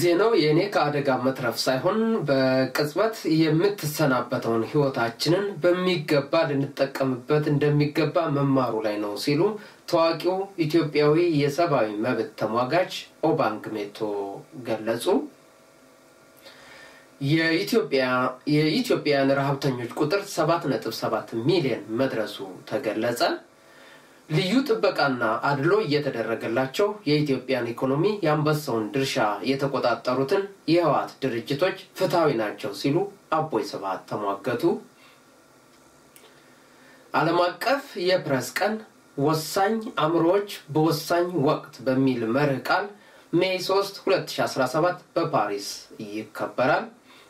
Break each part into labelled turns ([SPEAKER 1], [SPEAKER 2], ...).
[SPEAKER 1] ዜናው የእኔ ከአደጋ መትረፍ ሳይሆን በቅጽበት የምትሰናበተውን ሕይወታችንን በሚገባ ልንጠቀምበት እንደሚገባ መማሩ ላይ ነው ሲሉ ታዋቂው ኢትዮጵያዊ የሰብአዊ መብት ተሟጋች ኦባንግ ሜቶ ገለጹ። የኢትዮጵያውያን ረሀብተኞች ቁጥር 7.7 ሚሊዮን መድረሱ ተገለጸ። ልዩ ጥበቃና አድሎ እየተደረገላቸው የኢትዮጵያን ኢኮኖሚ የአንበሳውን ድርሻ የተቆጣጠሩትን የህወሓት ድርጅቶች ፍትሐዊ ናቸው ሲሉ አቦይ ስብሃት ተሟገቱ። ዓለም አቀፍ የፕሬስ ቀን ወሳኝ አእምሮዎች በወሳኝ ወቅት በሚል መርህ ቃል ሜይ 3 2017 በፓሪስ ይከበራል።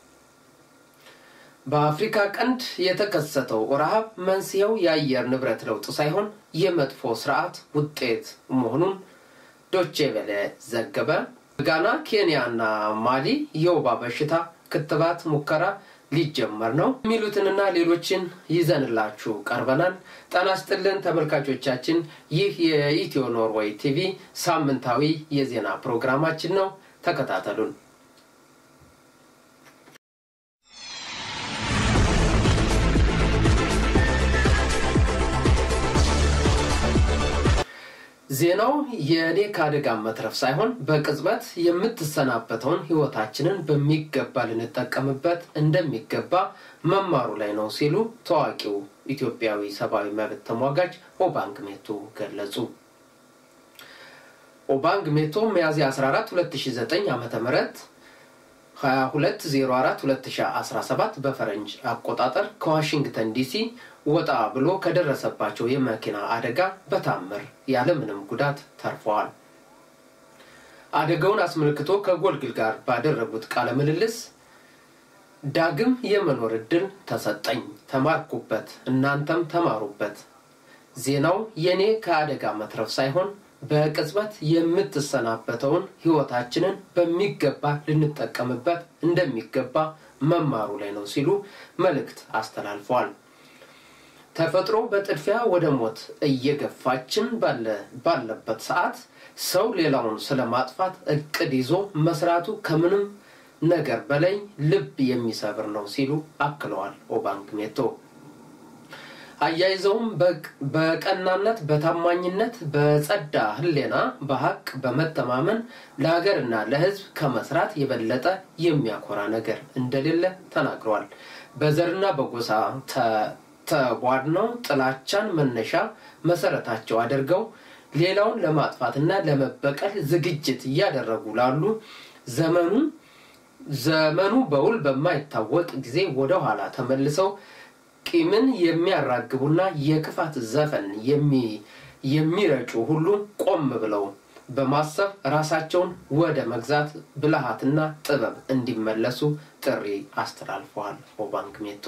[SPEAKER 1] በአፍሪካ ቀንድ የተከሰተው ረሃብ መንስኤው የአየር ንብረት ለውጥ ሳይሆን የመጥፎ ስርዓት ውጤት መሆኑን ዶቼ ቬለ ዘገበ። ጋና፣ ኬንያ እና ማሊ የወባ በሽታ ክትባት ሙከራ ሊጀመር ነው የሚሉትንና ሌሎችን ይዘንላችሁ ቀርበናል። ጤና ይስጥልን ተመልካቾቻችን፣ ይህ የኢትዮ ኖርዌይ ቲቪ ሳምንታዊ የዜና ፕሮግራማችን ነው። ተከታተሉን። ዜናው የእኔ ከአደጋ መትረፍ ሳይሆን በቅጽበት የምትሰናበተውን ሕይወታችንን በሚገባ ልንጠቀምበት እንደሚገባ መማሩ ላይ ነው ሲሉ ታዋቂው ኢትዮጵያዊ ሰብአዊ መብት ተሟጋች ኦባንግ ሜቶ ገለጹ። ኦባንግ ሜቶ ሚያዝያ 14 2009 ዓ ም 2204 2017 በፈረንጅ አቆጣጠር ከዋሽንግተን ዲሲ ወጣ ብሎ ከደረሰባቸው የመኪና አደጋ በታምር ያለምንም ጉዳት ተርፈዋል። አደጋውን አስመልክቶ ከጎልግል ጋር ባደረጉት ቃለ ምልልስ ዳግም የመኖር እድል ተሰጠኝ፣ ተማርኩበት፣ እናንተም ተማሩበት። ዜናው የእኔ ከአደጋ መትረፍ ሳይሆን በቅጽበት የምትሰናበተውን ሕይወታችንን በሚገባ ልንጠቀምበት እንደሚገባ መማሩ ላይ ነው ሲሉ መልእክት አስተላልፈዋል። ተፈጥሮ በጥድፊያ ወደ ሞት እየገፋችን ባለበት ሰዓት ሰው ሌላውን ስለማጥፋት እቅድ ይዞ መስራቱ ከምንም ነገር በላይ ልብ የሚሰብር ነው ሲሉ አክለዋል ኦባንግ ሜቶ። አያይዘውም በቀናነት፣ በታማኝነት፣ በጸዳ ሕሌና በሀቅ በመተማመን ለሀገርና ለሕዝብ ከመስራት የበለጠ የሚያኮራ ነገር እንደሌለ ተናግረዋል። በዘርና በጎሳ ተቧድነው ጥላቻን መነሻ መሰረታቸው አድርገው ሌላውን ለማጥፋትና ለመበቀል ዝግጅት እያደረጉ ላሉ ዘመኑ ዘመኑ በውል በማይታወቅ ጊዜ ወደ ኋላ ተመልሰው ቂምን የሚያራግቡና የክፋት ዘፈን የሚረጩ ሁሉ ቆም ብለው በማሰብ ራሳቸውን ወደ መግዛት ብልሃትና ጥበብ እንዲመለሱ ጥሪ አስተላልፈዋል ኦባንግ ሜቶ።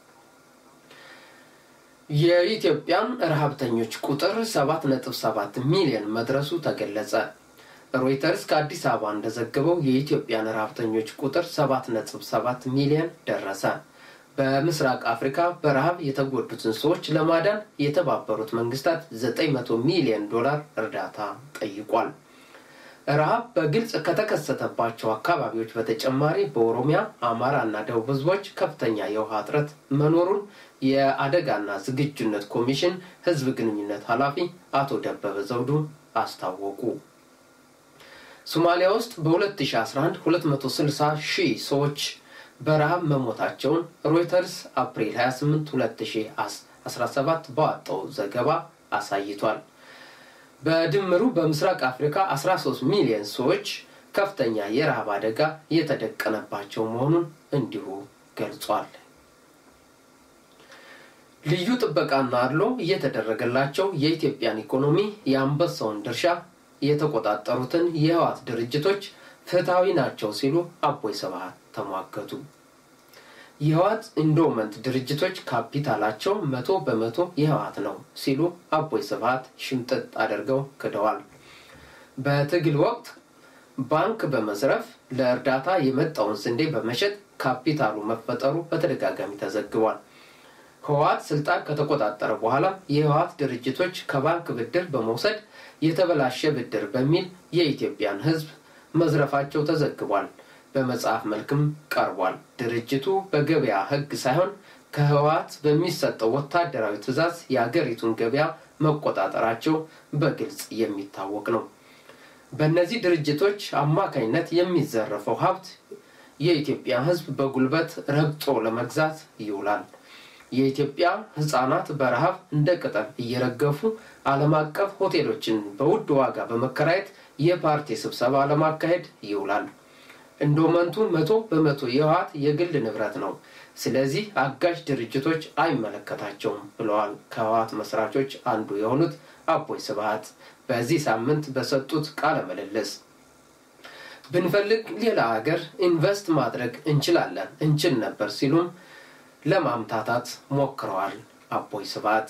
[SPEAKER 1] የኢትዮጵያን ረሀብተኞች ቁጥር 7.7 ሚሊዮን መድረሱ ተገለጸ። ሮይተርስ ከአዲስ አበባ እንደዘገበው የኢትዮጵያን ረሀብተኞች ቁጥር 7.7 ሚሊዮን ደረሰ። በምስራቅ አፍሪካ በረሃብ የተጎዱትን ሰዎች ለማዳን የተባበሩት መንግስታት 900 ሚሊዮን ዶላር እርዳታ ጠይቋል። ረሃብ በግልጽ ከተከሰተባቸው አካባቢዎች በተጨማሪ በኦሮሚያ፣ አማራ እና ደቡብ ህዝቦች ከፍተኛ የውሃ እጥረት መኖሩን የአደጋና ዝግጁነት ኮሚሽን ህዝብ ግንኙነት ኃላፊ አቶ ደበበ ዘውዱ አስታወቁ። ሶማሊያ ውስጥ በ2011 260 ሺህ ሰዎች በረሃብ መሞታቸውን ሮይተርስ አፕሪል 28 2017 ባወጣው ዘገባ አሳይቷል። በድምሩ በምስራቅ አፍሪካ 13 ሚሊዮን ሰዎች ከፍተኛ የረሃብ አደጋ የተደቀነባቸው መሆኑን እንዲሁ ገልጿል። ልዩ ጥበቃና አድሎ እየተደረገላቸው የኢትዮጵያን ኢኮኖሚ የአንበሳውን ድርሻ የተቆጣጠሩትን የህወሓት ድርጅቶች ፍትሐዊ ናቸው ሲሉ አቦይ ስብሃት ተሟገቱ። የህወሓት ኢንዶመንት ድርጅቶች ካፒታላቸው መቶ በመቶ የህወሓት ነው ሲሉ አቦይ ስብሃት ሽምጥጥ አድርገው ክደዋል። በትግል ወቅት ባንክ በመዝረፍ ለእርዳታ የመጣውን ስንዴ በመሸጥ ካፒታሉ መፈጠሩ በተደጋጋሚ ተዘግቧል። ህወሓት ስልጣን ከተቆጣጠረ በኋላ የህወሓት ድርጅቶች ከባንክ ብድር በመውሰድ የተበላሸ ብድር በሚል የኢትዮጵያን ህዝብ መዝረፋቸው ተዘግቧል። በመጽሐፍ መልክም ቀርቧል። ድርጅቱ በገበያ ሕግ ሳይሆን ከህወሓት በሚሰጠው ወታደራዊ ትዕዛዝ የአገሪቱን ገበያ መቆጣጠራቸው በግልጽ የሚታወቅ ነው። በእነዚህ ድርጅቶች አማካኝነት የሚዘረፈው ሀብት የኢትዮጵያ ሕዝብ በጉልበት ረግጦ ለመግዛት ይውላል። የኢትዮጵያ ሕፃናት በረሃብ እንደ ቅጠል እየረገፉ ዓለም አቀፍ ሆቴሎችን በውድ ዋጋ በመከራየት የፓርቲ ስብሰባ ለማካሄድ ይውላል። ኢንዶመንቱ መቶ በመቶ የህወሓት የግል ንብረት ነው። ስለዚህ አጋዥ ድርጅቶች አይመለከታቸውም ብለዋል ከህወሓት መስራቾች አንዱ የሆኑት አቦይ ስብሃት በዚህ ሳምንት በሰጡት ቃለ ምልልስ። ብንፈልግ ሌላ ሀገር ኢንቨስት ማድረግ እንችላለን እንችል ነበር ሲሉም ለማምታታት ሞክረዋል። አቦይ ስብሃት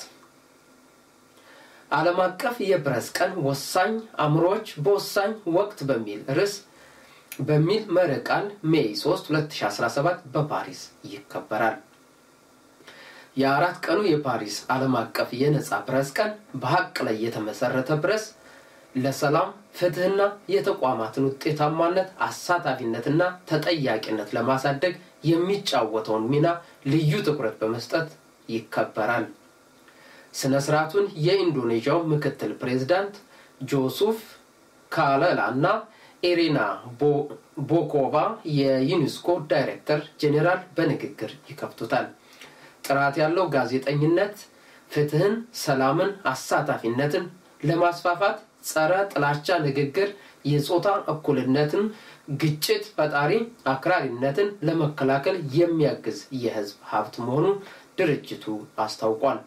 [SPEAKER 1] ዓለም አቀፍ የፕሬስ ቀን ወሳኝ አእምሮዎች በወሳኝ ወቅት በሚል ርዕስ በሚል መሪ ቃል ሜይ 3 2017 በፓሪስ ይከበራል። የአራት ቀኑ የፓሪስ ዓለም አቀፍ የነፃ ፕሬስ ቀን በሀቅ ላይ የተመሰረተ ፕሬስ ለሰላም ፍትህና የተቋማትን ውጤታማነት አሳታፊነትና ተጠያቂነት ለማሳደግ የሚጫወተውን ሚና ልዩ ትኩረት በመስጠት ይከበራል። ስነ ስርዓቱን የኢንዶኔዥያው ምክትል ፕሬዝዳንት ጆሱፍ ካለላ እና ኤሪና ቦኮቫ የዩኔስኮ ዳይሬክተር ጄኔራል በንግግር ይከፍቱታል። ጥራት ያለው ጋዜጠኝነት ፍትህን፣ ሰላምን፣ አሳታፊነትን ለማስፋፋት ጸረ ጥላቻ ንግግር፣ የጾታ እኩልነትን፣ ግጭት ፈጣሪ አክራሪነትን ለመከላከል የሚያግዝ የህዝብ ሀብት መሆኑን ድርጅቱ አስታውቋል።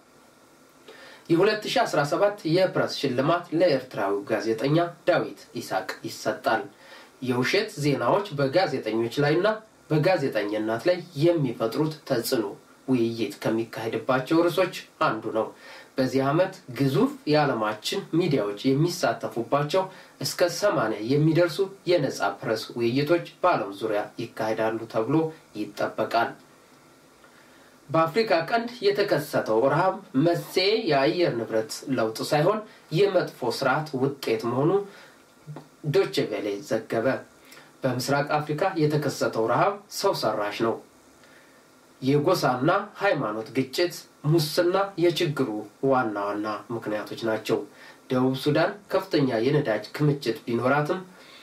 [SPEAKER 1] የ2017 የፕሬስ ሽልማት ለኤርትራዊው ጋዜጠኛ ዳዊት ይስሐቅ ይሰጣል። የውሸት ዜናዎች በጋዜጠኞች ላይና በጋዜጠኝነት ላይ የሚፈጥሩት ተጽዕኖ ውይይት ከሚካሄድባቸው ርዕሶች አንዱ ነው። በዚህ ዓመት ግዙፍ የዓለማችን ሚዲያዎች የሚሳተፉባቸው እስከ ሰማንያ የሚደርሱ የነፃ ፕሬስ ውይይቶች በዓለም ዙሪያ ይካሄዳሉ ተብሎ ይጠበቃል። በአፍሪካ ቀንድ የተከሰተው ረሃብ መንስኤ የአየር ንብረት ለውጥ ሳይሆን የመጥፎ ስርዓት ውጤት መሆኑ ዶቼ ቬሌ ዘገበ። በምስራቅ አፍሪካ የተከሰተው ረሃብ ሰው ሰራሽ ነው። የጎሳና ሃይማኖት ግጭት፣ ሙስና የችግሩ ዋና ዋና ምክንያቶች ናቸው። ደቡብ ሱዳን ከፍተኛ የነዳጅ ክምችት ቢኖራትም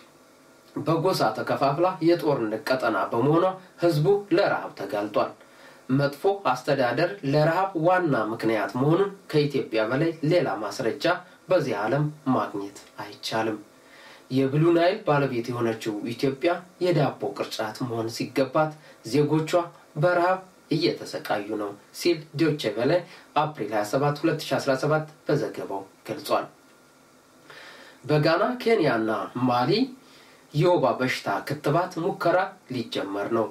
[SPEAKER 1] በጎሳ ተከፋፍላ የጦርነት ቀጠና በመሆኗ ህዝቡ ለረሃብ ተጋልጧል። መጥፎ አስተዳደር ለረሃብ ዋና ምክንያት መሆኑን ከኢትዮጵያ በላይ ሌላ ማስረጃ በዚህ ዓለም ማግኘት አይቻልም። የብሉ ናይል ባለቤት የሆነችው ኢትዮጵያ የዳቦ ቅርጫት መሆን ሲገባት ዜጎቿ በረሃብ እየተሰቃዩ ነው ሲል ዶቼ ቬለ አፕሪል 27 2017 በዘገባው ገልጿል። በጋና ኬንያና ማሊ የወባ በሽታ ክትባት ሙከራ ሊጀመር ነው።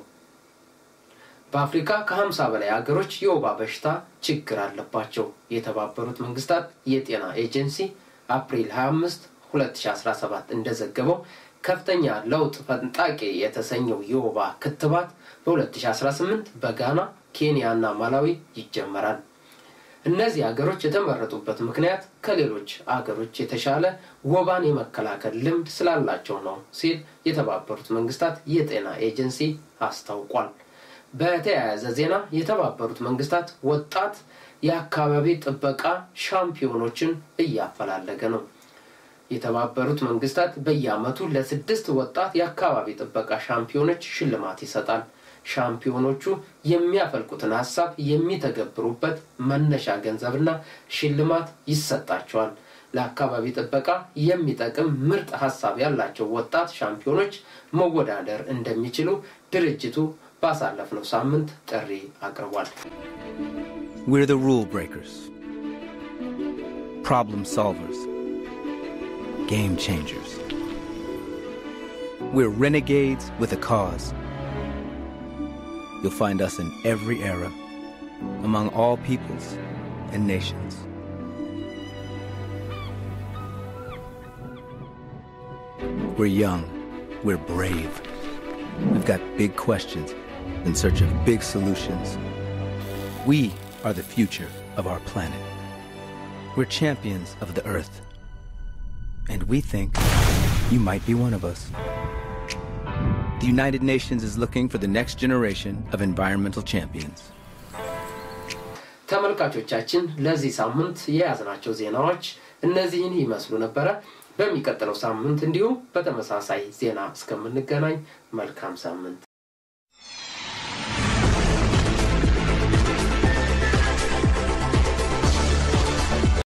[SPEAKER 1] በአፍሪካ ከ50 በላይ ሀገሮች የወባ በሽታ ችግር አለባቸው። የተባበሩት መንግስታት የጤና ኤጀንሲ አፕሪል 25 2017 እንደዘገበው ከፍተኛ ለውጥ ፈንጣቂ የተሰኘው የወባ ክትባት በ2018 በጋና፣ ኬንያ እና ማላዊ ይጀመራል። እነዚህ ሀገሮች የተመረጡበት ምክንያት ከሌሎች አገሮች የተሻለ ወባን የመከላከል ልምድ ስላላቸው ነው ሲል የተባበሩት መንግስታት የጤና ኤጀንሲ አስታውቋል። በተያያዘ ዜና የተባበሩት መንግስታት ወጣት የአካባቢ ጥበቃ ሻምፒዮኖችን እያፈላለገ ነው። የተባበሩት መንግስታት በየአመቱ ለስድስት ወጣት የአካባቢ ጥበቃ ሻምፒዮኖች ሽልማት ይሰጣል። ሻምፒዮኖቹ የሚያፈልቁትን ሀሳብ የሚተገብሩበት መነሻ ገንዘብና ሽልማት ይሰጣቸዋል። ለአካባቢ ጥበቃ የሚጠቅም ምርጥ ሀሳብ ያላቸው ወጣት ሻምፒዮኖች መወዳደር እንደሚችሉ ድርጅቱ ባሳለፍነው ሳምንት ጥሪ አቅርቧል።
[SPEAKER 2] We're the rule breakers, problem solvers, game changers. We're renegades with a cause. You'll find us in every era, among all peoples and nations. We're young, we're brave. We've got big questions in search of big solutions. We are the future of our planet. We're champions of the earth. And we think you might be one of us. The United Nations is looking for the next generation of environmental champions.
[SPEAKER 1] ተመልካቾቻችን ለዚህ ሳምንት የያዝናቸው ዜናዎች እነዚህን ይመስሉ ነበረ። በሚቀጥለው ሳምንት እንዲሁም በተመሳሳይ ዜና እስከምንገናኝ መልካም ሳምንት